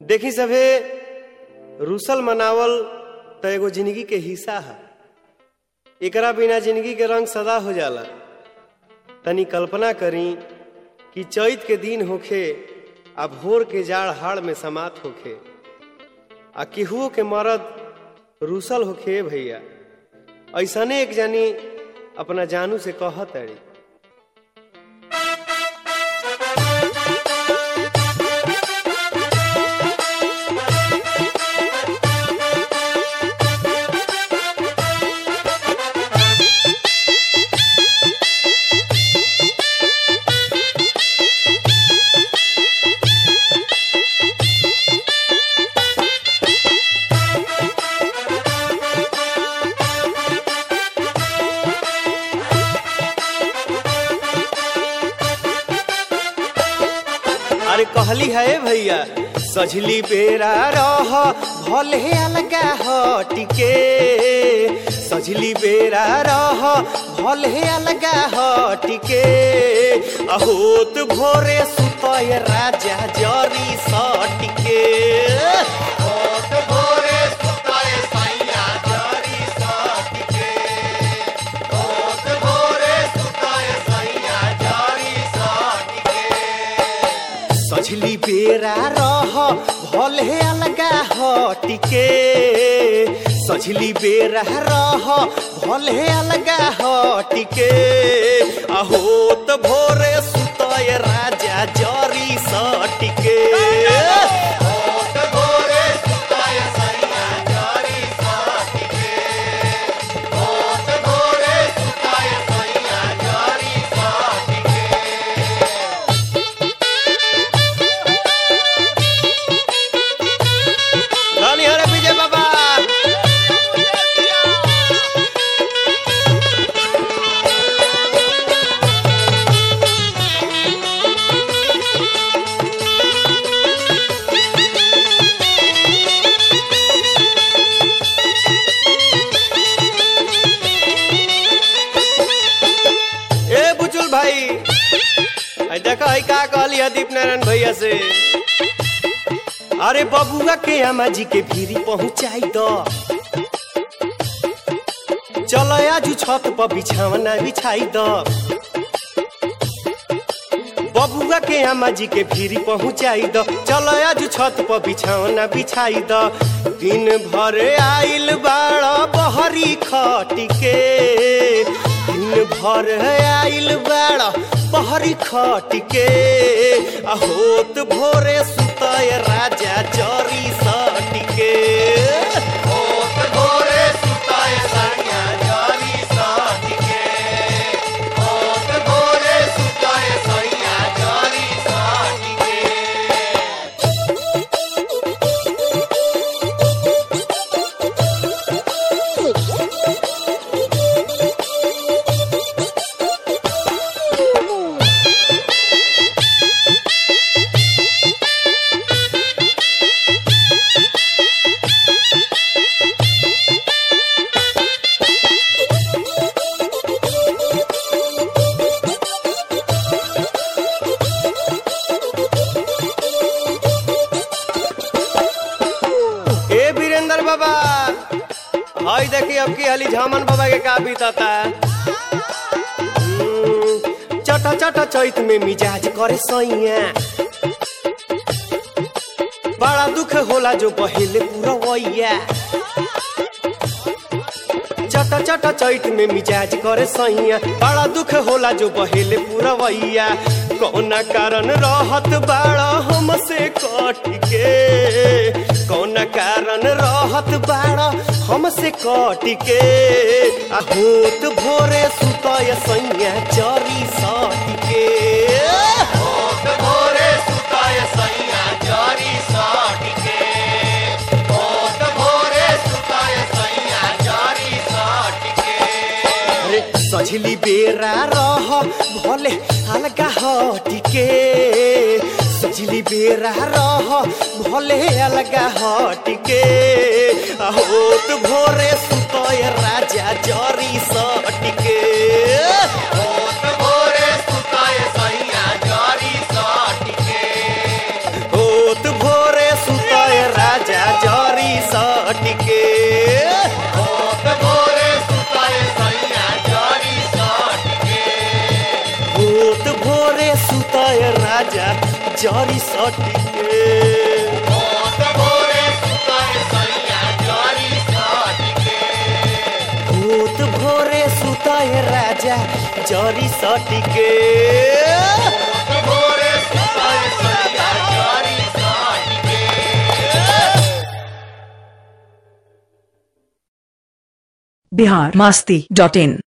देखी सभे रूसल मनावल त एगो जिंदगी के हिस्सा है एकरा बिना जिंदगी के रंग सदा हो जाला तनी कल्पना करी कि चैत के दिन होखे आ भोर के जाड़ हाड़ में समात होखे आ केहुओ के मरद रूसल होखे भैया ऐसने एक जानी अपना जानू से कहत अड़ी अरे कहली है भैया सजली बेरा रह भले अलगा हटिके सजली बेरा रह भले अलगा हटिके अहोत भोरे सुतय राजा जरी सटिके होत भोरे सुताए सैया जरी सटके होत भोरे सुताए सैया जरी सटके सजली बेरा रह भले अलगा हटिके सजली बेरा रह भले अलगा हटिके अहोत भोरे सुतय राजा जरी सटिके होत भोरे सुताए सैया जरी सटके होत भोरे सुताए सैया जरी सटके रानी हरे विजय बाबा ए बुचुल भाई आई देखा है का कहली है दीप नारायण भैया से अरे बबुआ के अम्मा जी के भीरी पहुंचाई दो चलो आज छत पर बिछावना बिछाई दो बबुआ के अम्मा जी के भीरी पहुंचाई दो चलो आज छत पर बिछावना बिछाई दो दिन भर आइल बाड़ा बहरी खटिके दिन भर आइल बाड़ा बहरी खटिके आ होत भोरे सुतय राजा जरी सटिके होत भोरे सुताए सैया जरी सटके होत भोरे सुताए सैया जरी सटके ए वीरेंद्र बाबा हाय देखी अब की हली झामन बाबा के का बीतता हम्म, चटा चटा चैत में मिजाज करे सैया बड़ा दुख होला जो बहेले पूरा वैया चटा चटा चैत में मिजाज करे सैया बड़ा दुख होला जो बहेले पूरा वैया कौना कारण रहत बाड़ा हमसे कट के कौना कारण रहत बाड़ा हमसे कट के आ होत भोरे सुतय सैया चरी सट के होत भोरे सुताए सैया जरी सटके होत भोरे सुताए सैया जरी सटके अरे सजली बेरा रह भले अलगा हटिके सजली बेरा रह भले अलगा हटिके आ होत भोरे सुतय राजा जरी सटिके होत भोरे सुताए सैया जरी होत भोरे सुतय सुताए राजा जरी सटी के होत भोरे सुताए सैया जरी साट के भूत भोरे सुताए राजा जरी सटी के होत भोरे सुताए सैया जरी साट के बिहार मास्ती डॉट इन